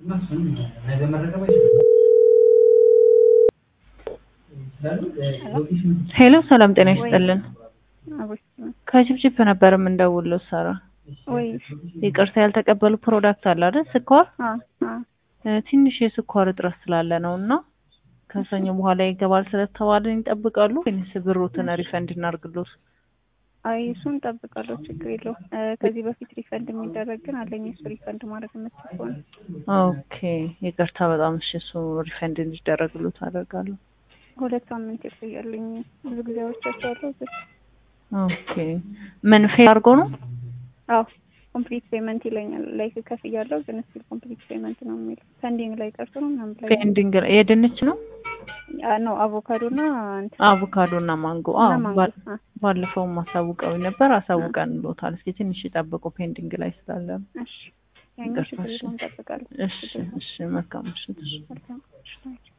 ሄሎ ሰላም ጤና ይስጥልን። ከጅብጅብ ነበር የምንደውለው ሳራ። ወይ ይቅርታ ያልተቀበሉ ፕሮዳክት አለ አይደል? ስኳር አ አ እ፣ ትንሽ የስኳር እጥረት ስላለ ነው እና ከሰኞ በኋላ ይገባል ስለተባለን ይጠብቃሉ ወይንስ ብሮትን ሪፈንድ እናርግሎት? አይ እሱን እጠብቃለሁ፣ ችግር የለውም። እ፣ ከዚህ በፊት ሪፈንድ የሚደረግ ግን አለኝ። እሱ ሪፈንድ ማድረግ የምትችል ከሆነ ኦኬ ይቅርታ በጣም እሺ። እሱ ሪፈንድ እንዲደረግሎት አደርጋለሁ። ሁለት ሳምንት ይቆያልኝ። ብዙ ጊዜ አውርቻቸዋለሁ ግን ኦኬ ምን ፌል አድርጎ ነው? አዎ ኮምፕሊት ፔመንት ይለኛል። ላይክ ከፍያለሁ ግን ስቲል ኮምፕሊት ፔመንት ነው የሚለው። ፔንዲንግ ላይ ቀርቶ ነው ምናምን ላይ ፔንዲንግ የድንች ነው ነው አቮካዶ እና እንትን አቮካዶ እና ማንጎ። እና አዎ ማንጎ። ባል- አ፣ ባለፈውም አሳውቀው ነበር አሳውቀን ሎታል። እስኪ ትንሽ ይጠብቁ ፔንዲንግ ላይ ስላለ። እሺ ያኛው ችግር የለውም፣ እጠብቃለሁ። እሺ እሺ መልካም ምሽት። እሺ። መልካም